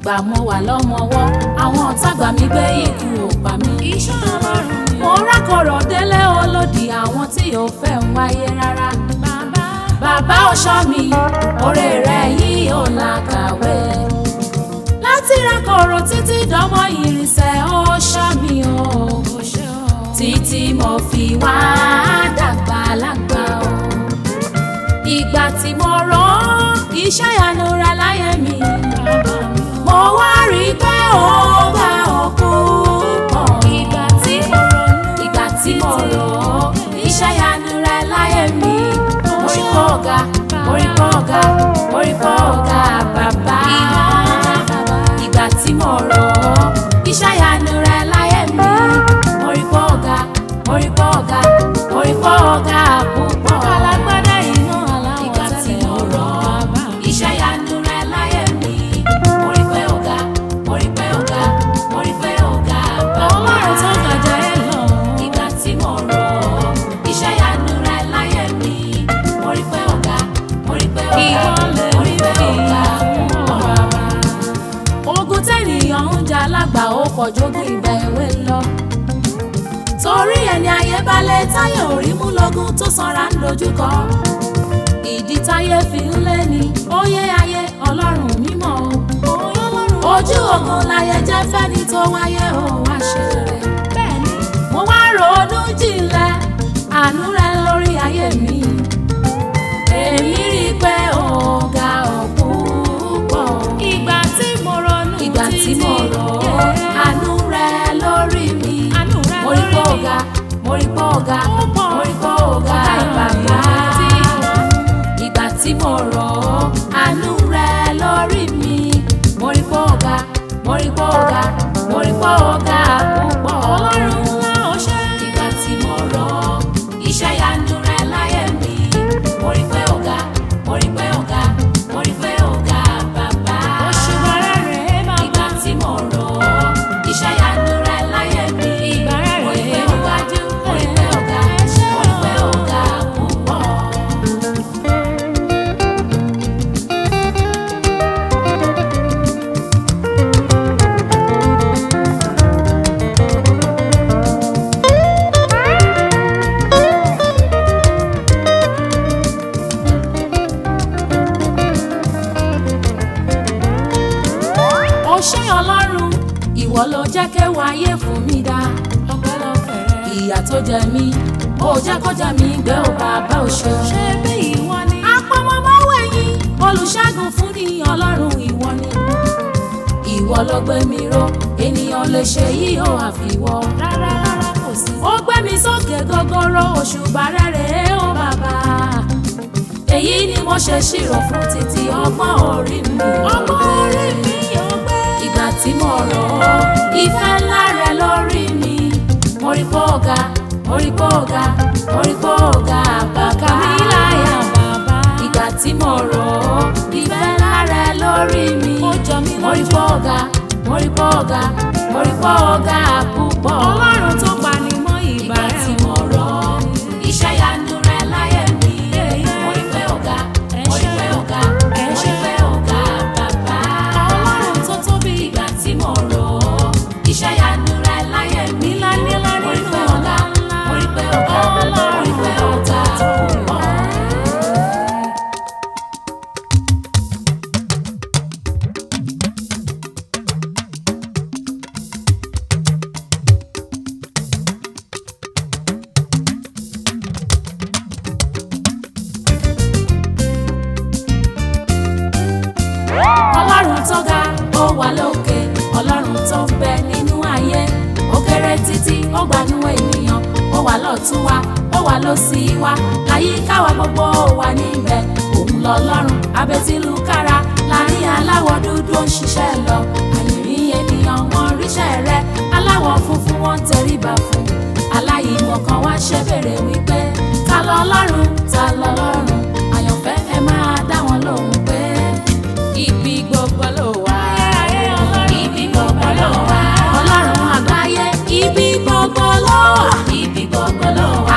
gbà mo wà lọ́mọwọ́ àwọn ọ̀tá gbà mí gbé ikú ò pa mí. iṣẹ́ ọlọ́run ni mo rákọ̀rọ̀ délé olódì àwọn tí ò fẹ́ ń wáyé rárá. bàbá bàbá ọ̀ṣọ́ mi oore rẹ̀ yìí ò làkàwé. láti rákọ̀rọ̀ títí dánmọ́ ìrìnsẹ̀ ọ̀ṣọ́ mi o. kò ṣe o. títí mo fi wá dàgbà lágbà o. ìgbà tí mo rán iṣẹ́ ìyanu rẹ̀ láyé mi. bàbá mi o. mo wá rí i pé ó bá òkú pọ̀. ìgbà tí mo ronú ìgbà tí mo rò ó iṣẹ́ ìyanu rẹ̀ láyé mi. mo rí pọ̀ ọ̀gá mo rí pọ̀ ọ̀gá mo rí pọ̀ ọ̀gá bàbá. ìgbà tí mo rò ó iṣẹ́ ìyanu rẹ̀ láyé mi. mo rí pọ̀ ọ̀gá mo rí pọ̀ ọ̀gá mo rí pọ̀ ọ̀gá púpọ̀. alágbádá iná aláwọ̀ ìgbà tí tẹ́lẹ̀ mo rò ó bàbá mi. iṣẹ́ ìyanu rẹ̀ láyé mi. mo rí pé ọ̀gá mo rí pé ọ̀gá mo rí pé ọ̀gá bàbá. ọlọ́run tó gàjà ẹ lọ. ìgbà tí mo rò ó iṣẹ́ ìyanu rẹ̀ láyé mi. mo rí pé ọ̀gá mo rí pé ọ̀gá Ìwọlẹ̀ mo rí pé mi ọ̀gá fún púpọ̀. bàbá. ogun tẹ́nìyàn ń jà lágbà ó pọ̀ jógún ìgbà èwe lọ. torí ẹni ayé balẹ̀ táyé orí mú lọ́gùn tó sanra ń dojúkọ. ìdí táyé fi ń lé ní óyé ayé ọlọ́run mímọ́ o. ojú ogun láyé jẹ́ fẹ́ni tó wáyé ó wá ṣe rere. bẹ́ẹ̀ni mo wá ronú jinlẹ̀ àánú rẹ lórí ayé mi. èmi rí i pé ọ̀gá ọ̀pọ̀ ìgbà tí mo ronú ìgbà tí mo rò ó yeah. àánú rẹ lórí mi. àánú rẹ mo rí lórí pé mi. ọ̀gá mo rí pé ọ̀gá Ó pọ̀. mo rí pé ọ̀gá bàbá. ìgbà tí mo rò ó àánú rẹ lórí mi. mo rí pé ọ̀gá mo rí pé ọ̀gá mo rí pé ọ̀gá púpọ̀. ọlọ́run ńlá ó ṣe. ìgbà tí mo rò ó iṣẹ́ ìyanu rẹ láyé mi. mo rí pé ọ̀gá mo rí pé ọ̀gá mo rí pé ọ̀gá bàbá òṣùwọ̀n rẹ̀ rèé bàbá. ìgbà tí mo rò ó iṣẹ́ ìyanu rẹ láyé mi. Ìgbà rẹ̀ mo rí pé rèé ọ̀gá níwájú mo rí pé ọ̀gá ẹ ṣé mo rí pé ọ̀gá púpọ̀. ó ṣé ọlọ́run ìwọ ló jẹ́ kéwàá ayé fún mi dá. ọpẹ́lọpẹ́ rẹ̀. ìyà tó jẹ mí ó jẹ́ kó jẹ mí gbé ò bàbá ò ṣe. ṣé bí ìwọ ni. apọmọmọwé yín olùṣègùn fún ní ọlọ́run ìwọ ni. ìwọ ló gbé mi ró ènìyàn lè ṣe yìí ó àfiwọ́. rárá rárá kò sí. ó gbé mi sókè gogoro òṣùbà rẹ̀ rèé ó bàbá. èyí ni mo ṣe ṣírò fún títí ọgbọ́n orí mi. ọmọ orí mi yóò gbé. ìgbà tí mo rò ó ìfẹ́ ńlá rẹ lórí mi. mo rí pé ọ̀gá mo rí pé ọ̀gá mo rí pé ọ̀gá bàbá mi láyà bàbá. ìgbà tí mo rò ó ìfẹ́ ńlá rẹ lórí mi. Ó jọ mí mo rí lójú. pé ọ̀gá mo rí pé ọ̀gá mo rí pé ọ̀gá púpọ̀. ọlọ́run tó pani mọ́ ìgbà ìgbà rẹ̀ tí mo rò ó iṣẹ́ ìyanu rẹ láyé mi. mo rí pé ọ̀gá mo rí pé ọ̀gá Ẹ mo ṣé. rí pé ọ̀gá bàbá ọlọ́run tó tóbi. ìgbà tí mo rò ó iṣẹ́ ìyanu rẹ láyé mi. Nílá nílá mo rí nínú pé ọ̀gá ńlá. mo rí pé ọ̀gá mo rí pé ọ̀gá púpọ̀. ọlọ́run tó ga ó wà lókè ọlọ́run tó ń bẹ nínú ayé ó kéré títí ó gbanú ènìyàn ó wà lọ́tún wa ó wà lósì wa àyíká wa gbogbo ó wà níbẹ̀ òun lọ́lọ́run abẹ́tílùkára láàrin aláwọ̀ dúdú ó ń ṣiṣẹ́ lọ àyìnrín ènìyàn wọn ríṣẹ́ rẹ aláwọ̀ funfun wọn tẹríba fún aláìmọ̀ kan wá ṣe bèrè wípé ta lọ́lọ́run ta lọ́lọ́run àyànfẹ́ ẹ máa dá wọn lóhùn pé ibi gbogbo ló wà. ibi gbogbo ló wà. ọlọ́run àgbáyé ibi gbogbo ló wà. ibi gbogbo ló wà.